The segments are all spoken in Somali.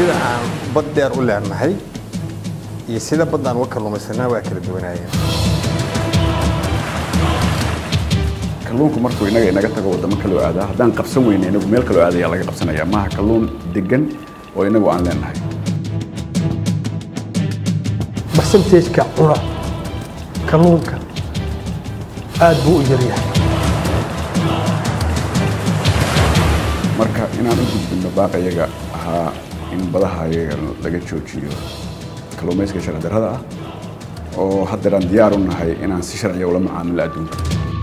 sida aan bad dheer u leenahay iyo sida baddaan uga kalluumaysanaa waa kala duwanaayeen kalluunku markuu inaga inaga tago waddamo kaloo aadaa haddaan qabsan weyne inagu meel kaloo aadayaa laga qabsanaya maaha kalluun degan oo inagu aan leenahay barsanteejka cuna kalluunka aad buu u yaryahay marka inaan u gudbinno baaqayaga ahaa in badaha ayaga laga joojiyo kalluumayska sharci darrada ah oo haddeeraan diyaar u nahay inaan si sharciya ula macaamilo adduunka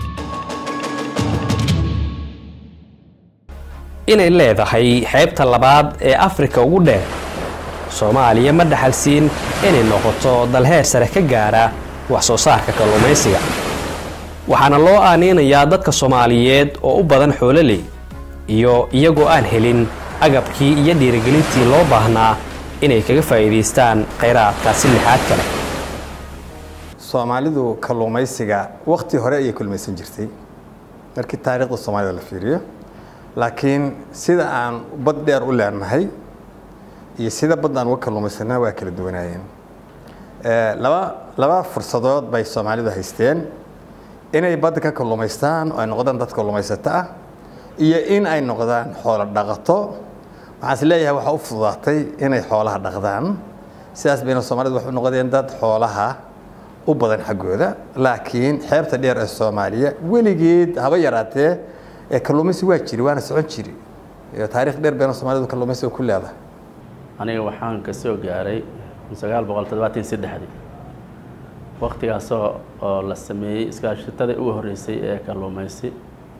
inay leedahay xeebta labaad ee afrika ugu dheer soomaaliya ma dhaxalsiin inay noqoto dalheer sare ka gaara wax soo saarka kalluumaysiga waxaana loo aaneynayaa dadka soomaaliyeed oo u badan xoololey iyo iyagoo aan helin agabkii iyo dhiirigelintii loo baahnaa inay kaga faa'iidaystaan khayraadkaasi lixaad kale soomaalidu kalluumaysiga wakti hore ayay kulmaysan jirtay markii taariikhda soomaalida la fiiriyo laakiin sida aan bad dheer u leenahay iyo sida baddaan uga kalluumaysanaa waa kala duwanaayeen laba laba fursadood bay soomaalidu haysteen inay badda ka kalluumaystaan oo ay noqdaan dad kalluumaysato ah iyo in ay noqdaan xoolo dhaqato waxaan is leeyahay waxaa u fududaatay inay xoolaha dhaqdaan sidaas bayna soomaalidu waxay u noqdeen dad xoolaha u badan xaggooda laakiin xeebta dheer ee soomaaliya weligeed haba yaraatee ee kalluumaysi waa jiri waana socon jiri taariikh dheer bayna soomaalidu kalluumaysiga ku leedahay aniga waxaan ka soo gaaray sagaal boqol toddobaatan saddexdii waktigaasoo oo la sameeyey iskaashatada ugu horreysay ee kalluumaysi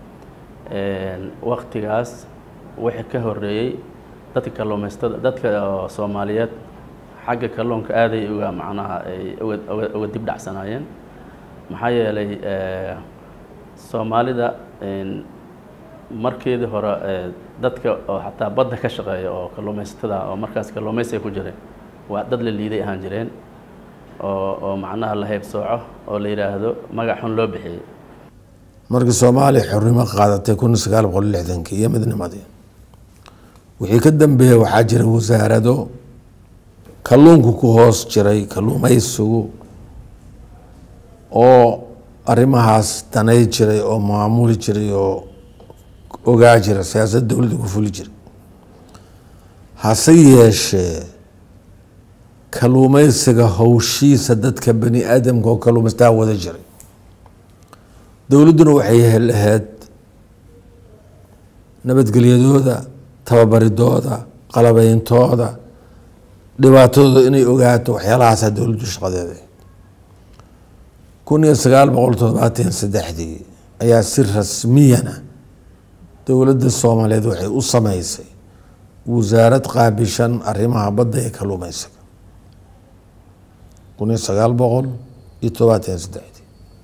waktigaas wixii ka horreeyey dadka kalluumaystada dadka soomaaliyeed xagga kalluunka aaday uga macnaha ay uga dib dhacsanaayeen maxaa yeelay soomaalida markeedii hore dadka oo xataa badda ka shaqeeya oo kalluumaysatada oo markaas kalluumaysiga ku jiray waa dad la liiday ahaan jireen oo oo macnaha la heybsooco oo la yidhaahdo magac xun loo bixiyey markii soomaaliya xornimo qaadatay kun sagaal boqol lixdankii iyo midnimadii wixii ka dambeeyey waxaa jira wasaarado kalluunku ku hoos jiray kalluumaysigu oo arrimahaas danay jiray oo maamuli jiray oo ogaa jira siyaasad dowladda ku fuli jiray hase yeeshee kalluumaysiga howshiisa dadka bani aadamka oo kalluumaystaa wada jiray dowladduna waxay lahayd nabadgelyadooda tababaridooda qalabeyntooda dhibaatadooda inay ogaato waxyaalahaasa dowladdu shaqadeeda kun iyo sagaal boqol toddobaatan saddexdii ayaa si rasmiyana dowladda soomaaliyeed waxay u sameysay wasaarad qaabishan arrimaha badda ee kalluumaysiga kun iyo sagaal boqol iyo toddobaatan saddexdii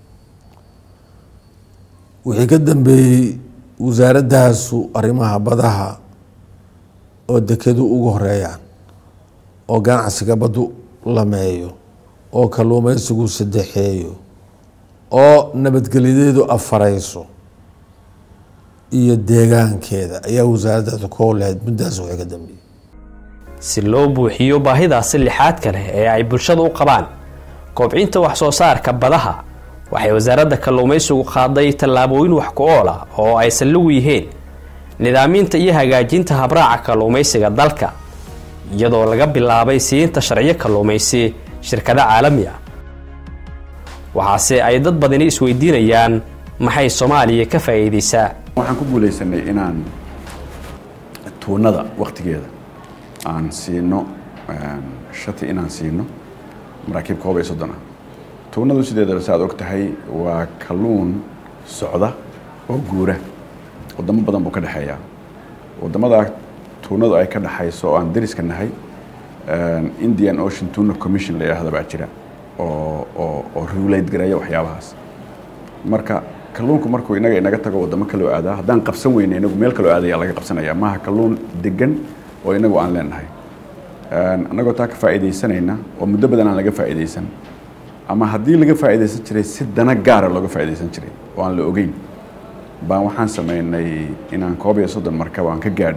wixii ka dambeeyey wasaaradaasu arrimaha badaha oo dekedu ugu horeeyaan oo ganacsiga baddu lameeyo oo kalluumaysigu saddexeeyo oo nabadgelyadeedu afareyso iyo deegaankeeda ayaa wasaaraddaas ku howlahayd muddaas wixii ka dambeeyey si loo buuxiyo baahidaasi lixaadka leh ee ay bulshada u qabaan kobcinta wax soo saarka badaha waxay wasaaradda kalluumaysigu qaaday tallaabooyin wax ku ool ah oo ay salligu yihiin nidaaminta iyo hagaajinta habraaca kalluumaysiga dalka iyadoo laga bilaabay siinta sharciyo kalluumaysi shirkado caalami ah waxaase ay dad badani isweydiinayaan maxay soomaaliya ka faa'iidaysaa waxaan ku guulaysanay inaan tuunada waktigeeda aan siino shati inaan siino maraakiib koob iyo soddon ah tuunadu sideedaba sa aad og tahay waa kalluun socda oo guura wadamo badan buu ka dhexeeyaa wadamada tuunadu ay ka dhexayso oo aan dariska nahay indian ocean tuna commission la yidhaahda baa jira oo oo oo regulate gareeya waxyaabahaas marka kalluunku markuu inaga inaga tago wadamo kaloo aadaa haddaan qabsan weyne inagu meel kaloo aadayaa laga qabsanaya maaha kalluun degan oo inagu aan leenahay annagoo taa ka faa'iidaysanayna oo muddo badan aan laga faa'iidaysan ama haddii laga faa'iidaysan jiray si dana gaara looga faa'iidaysan jiray oo aan la ogeyn baan waxaan sameynay inaan koob iyo soddon markab aan ka gaadhnay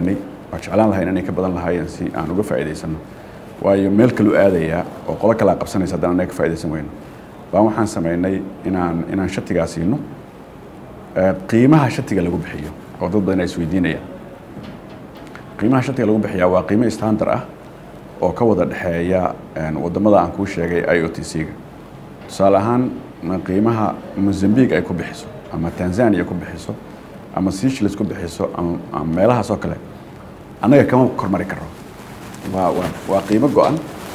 waa jeclaan lahayn inay ka badan lahaayeen si aan uga faa'iidaysano waayo meel kaluu aadayaa oo qolo kalaa qabsanaysa haddana anaga ka faa'iidaysan weyno baan waxaan samaynay inaan inaan shatigaa siino qiimaha shatiga lagu bixiyo oo dad badan ay isweydiinayaan qiimaha shatiga lagu bixiyaa waa qiimo standard ah oo ka wada dhexeeya wadamada aan kuu sheegay i o t c-ga tusaale ahaan qiimaha mozambique ay ku bixiso ama tanzania ku bixiso ama seychelles ku bixiso ama meelahaas oo kale annaga kama kormari karo waa waa waa qiimo go-an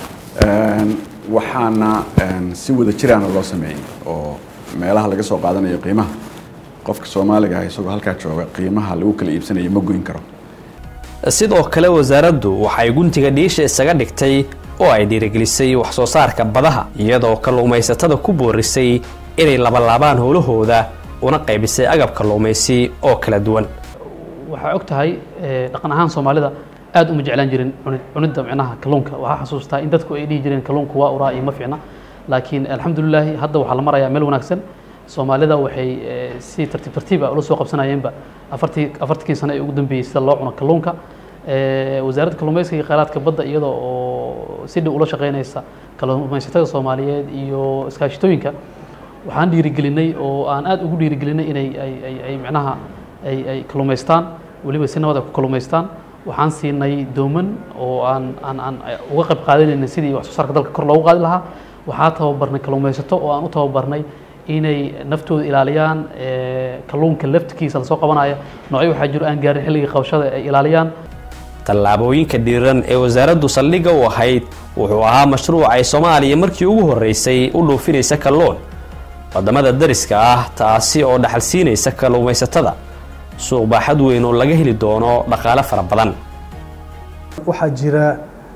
waxaana si wada jiraana loo sameeyey oo meelaha laga soo qaadanayo qiimaha qofka soomaaliga ah isagoo halkaa jooga qiimaha lagu kala iibsanayo ma goyn karo sidoo kale wasaaraddu waxay guntiga dhiisha isaga dhigtay oo ay dhiirigelisay wax soo saarka badaha iyadoo kalluumaysatada ku boorisay inay labalaabaan howlahooda una qaybisay agab kalluumaysi oo kala duwan waxaa og tahay dhaqan ahaan soomaalida aad uma jeclaan jirin cunidda micnaha kalluunka waxaa xasuustaa in dadku ay dhihi jireen kalluunku waa uraa iyo ma fiicna laakiin alxamdulilaahi hadda waxaa la marayaa meel wanaagsan soomaalida waxay si tartiib tartiiba ula soo qabsanayeenba afartii afartankii sano ee ugu dambeeyey sida loo cuno kalluunka wasaaradda kalluumaysiga iyo kheyraadka badda iyada oo si dhow ula shaqeynaysa kalluumaysatada soomaaliyeed iyo iskaashitooyinka waxaan dhiirigelinay oo aan aad ugu dhiirigelinay inay ay ay ay micnaha ay ay kalluumaystaan weliba si nabad ay ku kalluumaystaan waxaan siinay dooman oo aan aan aan uga qayb qaadanaynay sidii wax soo saarka dalka kor loogu qaadi lahaa waxaa tababarnay kalluumaysato oo aan u tababarnay inay naftooda ilaaliyaan kalluunka laftikiisa lasoo qabanaya noocyo waxaa jiro aan gaarin xilligii qabashada ay ilaaliyaan tallaabooyinka dhiiran ee wasaaraddu saldhigga u ahayd wuxuu ahaa mashruuc ay soomaaliya markii ugu horreysay u dhoofinaysa kalluun waddamada dariska ah taasi oo dhaxal siinaysa kalluumaysatada suuq baaxad weyn oo laga heli doono dhaqaale fara badan waxaa jira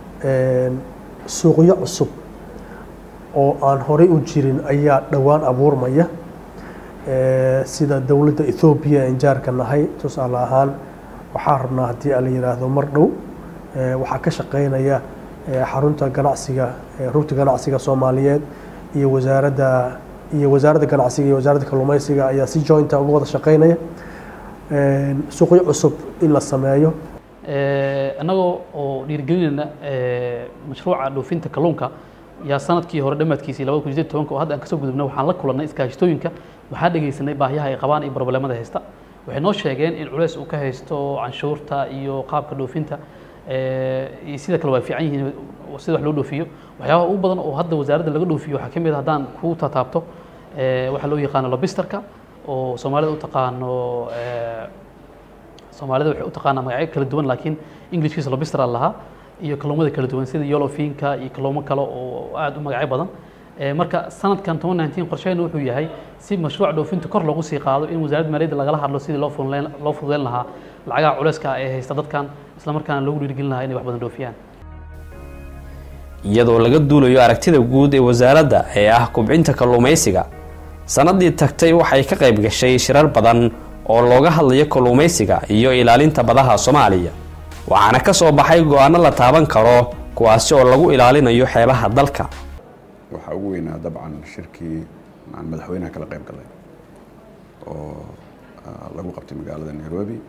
suuqyo cusub oo aan horey u jirin ayaa dhowaan abuurmaya sida dowladda ethoobiya aan jaarka nahay tusaale ahaan waxaa rabnaa haddii la yidhaahdo mar dhow waxaa ka shaqeynaya xarunta ganacsiga rugta ganacsiga soomaaliyeed iyo wasaaradda iyo wasaaradda ganacsiga iyo wasaaradda kalluumaysiga ayaa si jointa uga wada shaqeynaya suuqyo cusub in la sameeyo annagoo oo dhiirigelinayna mashruuca dhoofinta kalluunka yaa sanadkii hore dhammaadkiisii labada kun sideed tobanka oo hadda aan kasoo gudubnay waxaan la kulannay iskaashatooyinka waxaa dhegaysanay baahiyaha ay qabaan iyo problemada haysta waxay noo sheegeen in culeys uu ka haysto canshuurta iyo qaabka dhoofinta iyo sida kale waa fiican yihiin sida wax loo dhoofiyo waxyaabaha ugu badan oo hadda wasaaradda laga dhoofiyo waxaa ka mid a haddaan ku tataabto waxaa loo yaqaano lobisterka oo soomaalida u taqaano soomaalida waxay u taqaanaa magacyo kala duwan laakiin englishkiisa lobister aan lahaa iyo kalluumada kala duwan sida yolofinka iyo kalluumo kale oo aad u magacyo badan marka sanadkan toban nineteen qorsheena wuxuu yahay si mashruuc dhoofinta kor loogu sii qaado in wasaaradda maaliyadda lagala hadlo sidii loo fuduleyn loo fuduleyn lahaa lacagaha culeyska ee haysta dadkan isla markaana loogu dhiirigelin lahaa inay wax badan dhoofiyaan iyadoo laga duulayo aragtida guud ee wasaaradda ee ah kubcinta kalluumaysiga sannaddii tagtay waxay ka qayb gashay shirar badan oo looga hadlayo kalluumaysiga iyo ilaalinta badaha soomaaliya waxaana ka soo baxay go-aano la taaban karo kuwaasi oo lagu ilaalinayo xeebaha dalka waxaa ugu weynaa dabcan shirkii aan madaxweynaha kala qayb galay oo lagu qabtay magaalada nairobi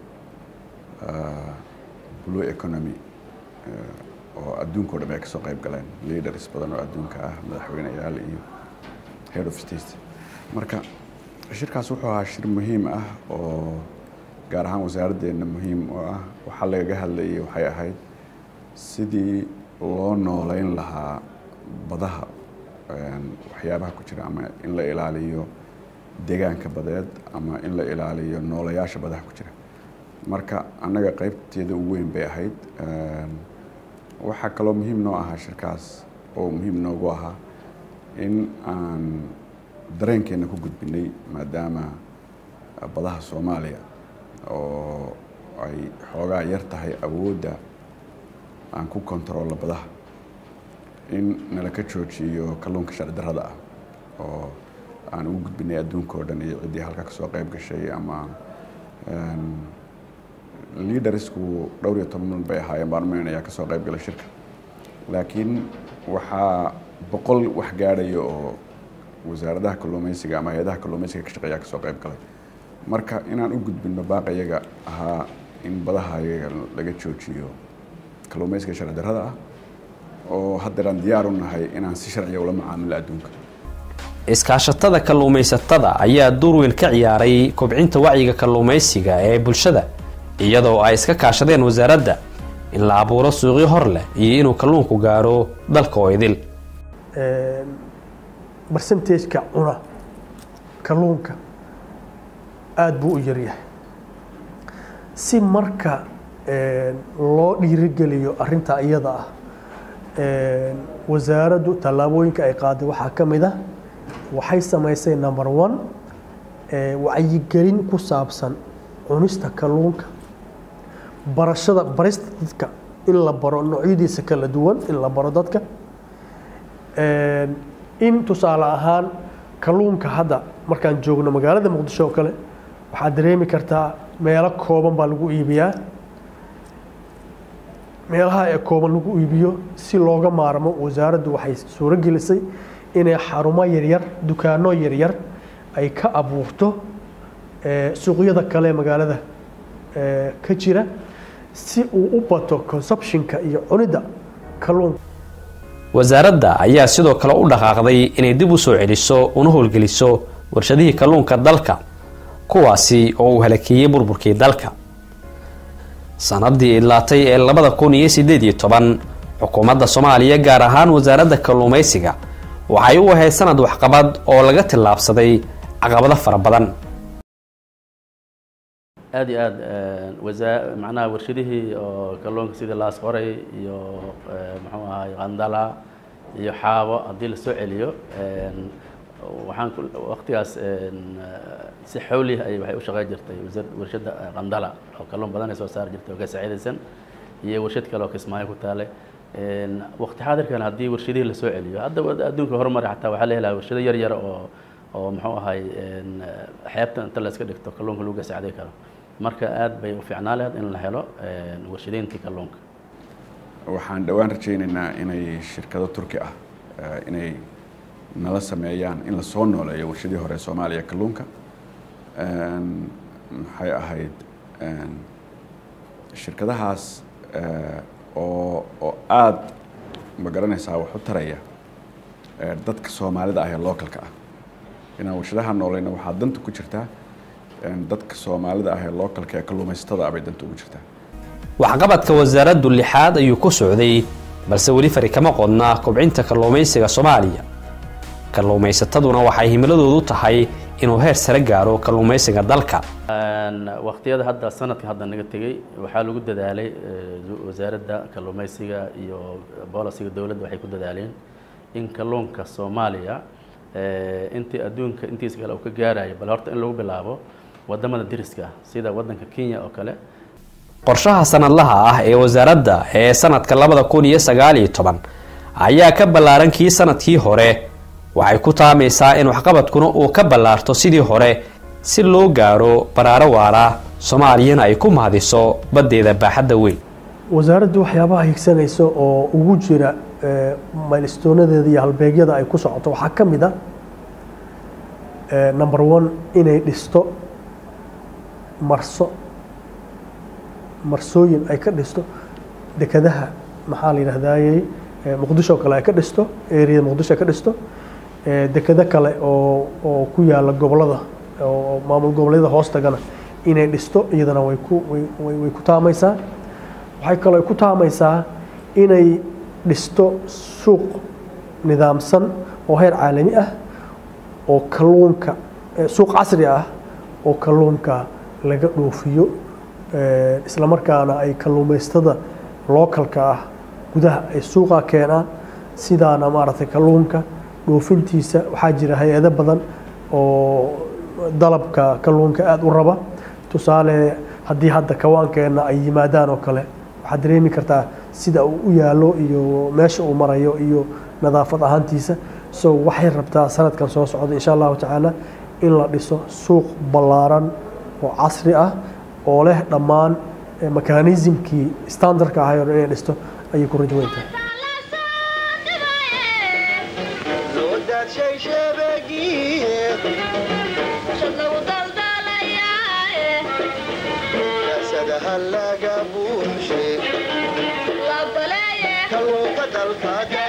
blue economy oo adduunka o dham ay kasoo qayb galeen leaders badan oo adduunka ah madaxweyneyaal iyo head of state marka shirkaas wuxuu ahaa shir muhiim ah oo gaar ahaan wasaaraddeena muhiim oo ah waxaa lagaga hadlayay waxay ahayd sidii loo nooleyn lahaa badaha waxyaabaha ku jira ama in la ilaaliyo deegaanka badeed ama in la ilaaliyo noolayaasha badaha ku jira marka annaga qaybteeda ugu weyn bay ahayd waxaa kaloo muhiim noo ahaa shirkaas oo muhiim noogu ahaa in aan dareenkeena ku gudbinay maadaama badaha soomaaliya oo ay xoogaa yar tahay awoodda aan ku kontaroolno badaha in nala ka joojiyo kalluunka sharci darrada ah oo aan ugu gudbinay adduunka oo dhan iyo ciddii halka kasoo qayb gashay ama leadersku dhowr iyo toban bay ahaayeen baan umaynayaa kasoo qayb galay shirka laakiin waxaa boqol wax gaadhaya oo wasaaradaha kalluumaysiga ama hay-adaha kalluumaysiga ka shaqeeyaa kasoo qayb galay marka inaan u gudbino baaqa iyaga ahaa in badaha ayaga laga joojiyo kalluumaysiga sharci darrada ah oo haddeeraan diyaar u nahay inaan si sharciya ula macaamilo adduunka iskaashatada kalluumaysatada ayaa door weyn ka ciyaaray kobcinta wacyiga kalluumaysiga ee bulshada iyadoo ay iska kaashadeen wasaaradda in la abuuro suuqyo hor leh iyo inuu kalluunku gaaro dalka oo idil barsentajka cuna kalluunka aada buu u yaryahay si marka loo dhiirigeliyo arinta iyada ah wasaaraddu tallaabooyinka ay qaaday waxaa ka mid ah waxay samaysay number one wacyigelin ku saabsan cunista kalluunka barashada barista dadka in la baro noocyadiisa kala duwan in la baro dadka in tusaale ahaan kalluunka hadda markaan joogno magaalada muqdisho oo kale waxaad dareemi kartaa meelo kooban baa lagu iibiyaa meelaha ee kooban lagu iibiyo si looga maarmo wasaaraddu waxay suuro gelisay inay xarumo yaryar dukaano yaryar ay ka abuurto suuqyada kale magaalada ka jira si uu u bato consumtionka iyo cunidda kalluunka wasaaradda ayaa sidoo kale u dhaqaaqday inay dib u soo celiso una howlgeliso warshadihii kalluunka dalka kuwaasi oo uu halakeeyey burburkii dalka sanadii idlaatay ee labada kun iyo sideed iyo toban xukuumadda soomaaliya gaar ahaan wasaaradda kalluumaysiga waxay u ahayd sanad waxqabad oo laga tillaabsaday caqabado fara badan aada iyo aada wasaa macnaha warshadihii oo kalluunka sidii laas qoray iyo muxuu ahay qandala iyo xaabo haddii lasoo celiyo waxaan waqtigaas si xawlih ay waxay u shaqeyn jirtay warshadda qandala oo kalluun badan ay soo saari jirtay oo ka saacidaysan iyo warshad kale oo kismaayo ku taale waqti xaadirkan haddii warshadihii lasoo celiyo hadda adduunka horumari xataa waxaa la helaha warshado yar yar oo oo muxuu ahay xeebta inta la iska dhigto kalluunka lagu gasacday karo marka aad bay u fiicnaa lahayd in la helo warshadayntii kalluunka waxaan dhowaan rajaynaynaa inay shirkado turki ah inay nala sameeyaan in lasoo nooleeyo warshadii hore soomaaliya kalluunka maxay ahayd shirkadahaas oo oo aada ma garanaysaa wax u taraya dadka soomaalida ah ee localka ah inaan warshadaha nooleyna waxaa danta ku jirtaa dadka soomaalida ah ee localka ee kalluumaysatada ah bay danta ugu jirtaa waxqabadka wasaaraddu lixaad ayuu ku socday balse weli fari kama qodna kobcinta kalluumaysiga soomaaliya kalluumaysataduna waxay himiladoodu tahay inuu heer sare gaaro kalluumaysiga dalka waqtiyada hadda sanadka hadda naga tegey waxaa lagu dadaalay wasaaradda kalluumaysiga iyo bolisiga dowladda waxay ku dadaaleen in kalluunka soomaaliya intii adduunka intiisa kale uu ka gaarayo bal horta in lagu bilaabo wadamada deriska ah sida wadanka kenya oo kale qorshaha sanadlaha ah ee wasaaradda ee sanadka labada kun iyo sagaal iyo toban ayaa ka ballaaran kii sanadkii hore waxay ku taamaysaa in waxqabadkuna uu ka ballaarto sidii hore si loo gaaro baraaro waara soomaaliyana ay ku mahadiso baddeeda baaxadda weyn wasaaraddu waxyaabaha higsanaysa oo ugu jira maylistoonadeeda iyo halbeegyada ay ku socoto waxaa ka mid a number one inay dhisto marso marsooyin ay ka dhisto dekadaha maxaa la yidhahdayey muqdisho kale ay ka dhisto eriyada muqdisho ay ka dhisto dekado kale oo oo ku yaala gobolada oo maamul goboleedyada hoos tagana inay dhisto iyadana way ku way ku taamaysaa waxay kaloo ku taamaysaa inay dhisto suuq nidaamsan oo heer caalami ah oo kalluunka suuq casri ah oo kalluunka laga dhoofiyo isla markaana ay kalluumaystada lookalka ah gudaha ay suuqa keenaan sidaana maaragtay kalluunka dhoofintiisa waxaa jira hay-ado badan oo dalabka kalluunka aada u raba tusaale haddii hadda kawaankeenna ay yimaadaan oo kale waxaad dareemi kartaa sida uu u yaallo iyo meesha uu marayo iyo nadaafad ahaantiisa so waxay rabtaa sanadkan soo socda insha allahu tacaala in la dhiso suuq ballaaran oo casri ah oo leh dhammaan mekanismkii standardka ahay oo dhan inay dhisto ayay ku rajaweyntahay Shadna u daldalayaa laga buuxshe kalluunka dalka